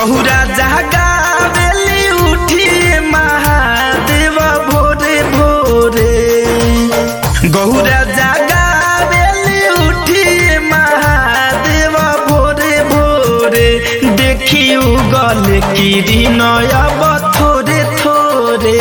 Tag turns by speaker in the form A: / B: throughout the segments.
A: गहुरा जागावेली उठिए महादेव भोरे भोरे गहुरा जागावेली उठिए महादेव भोरे भोरे देखी उगल किरण अब थोरे थोरे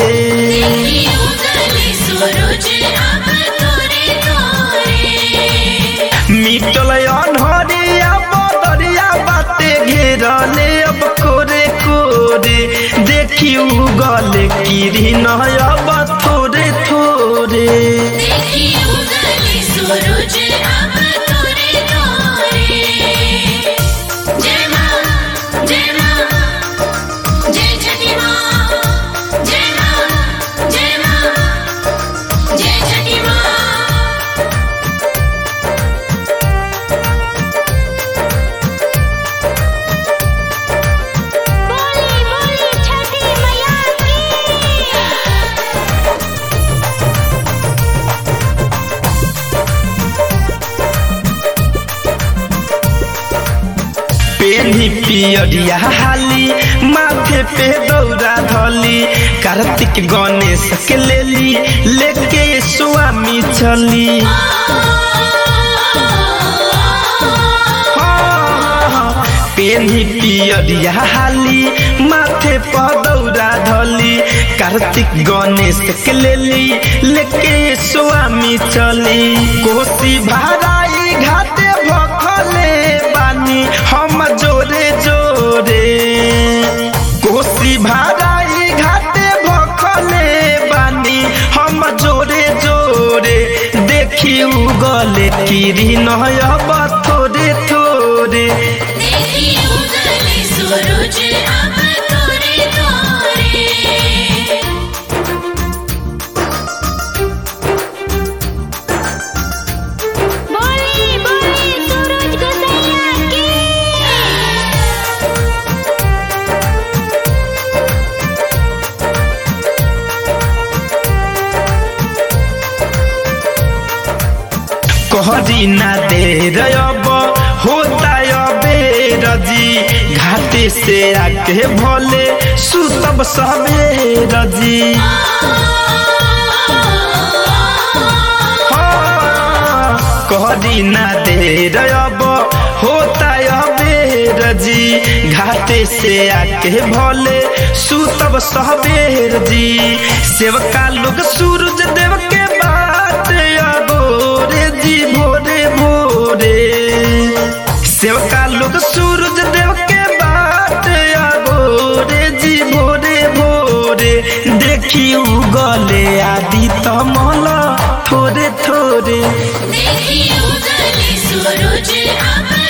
B: सूरज अब तोरे तोरे
A: मिटल अनहरिया बदरिया बाते घेरले अब कोरे कोरे देखी उगल किरण अब थोरे थोरे
B: देखी उगले सूरज अब तोरे तोरे जय मां जय मां जय छठी मां जय मां जय मां जय छठी मां बोली बोली छठी मैया की
A: पेनी पियरिया हाली माथे पे दौरा धली कार्तिक गणेश के लेली लेके स्वामी चली पेनी पियरिया हाली माथे पर दौरा धली कार्तिक गणेश के लेली लेके स्वामी चली कोसी भाराई घाटे भखले बानी हम जोरे जोरे कोसी भाराई घाटे भखले बानी हम जोरे जोरे देखी उगले किरण अब थोरे थोरे
B: देखी उगले सूरज अब तोरे तोरे बोली बोली सूरज गोसैया की
A: कहरी ना दे अब होता अबेर जी घाटे से आके भोले सुतब सवेर जी हाँ, कहरी ना दे अब होता अबेर जी घाटे से आके भोले सुतब सवेर जी सेवका लोग सूरज देव के बात अगोरे जी भोरे भोरे सेवका लोग सूरज देव के बात अगोरे जी भोरे भोरे देखी उगले आदि तमल थोरे थोरे
B: देखी उगले सूरज अब